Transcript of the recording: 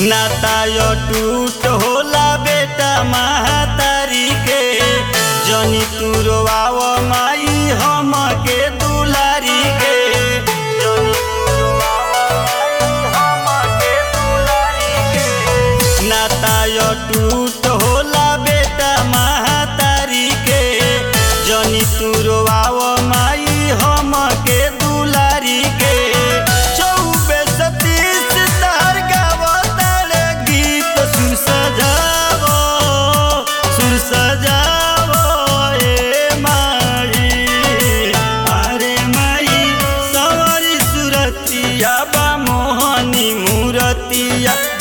नाता यो टूट होला बेटा महतारी के जनी तुरवाव माई हम के दुलारी के जनी तुरवाव माई हमके दुलारी के। नाता यो टूट होला बेटा महतारी के जनी तुरवाव माई हम के दुलारी के चौबे सतीश तार गावतारे गीत सुर सजावो सुर सजावो ए माई अरे माई सवारी सुरतिया बा मोहनी मूरतिया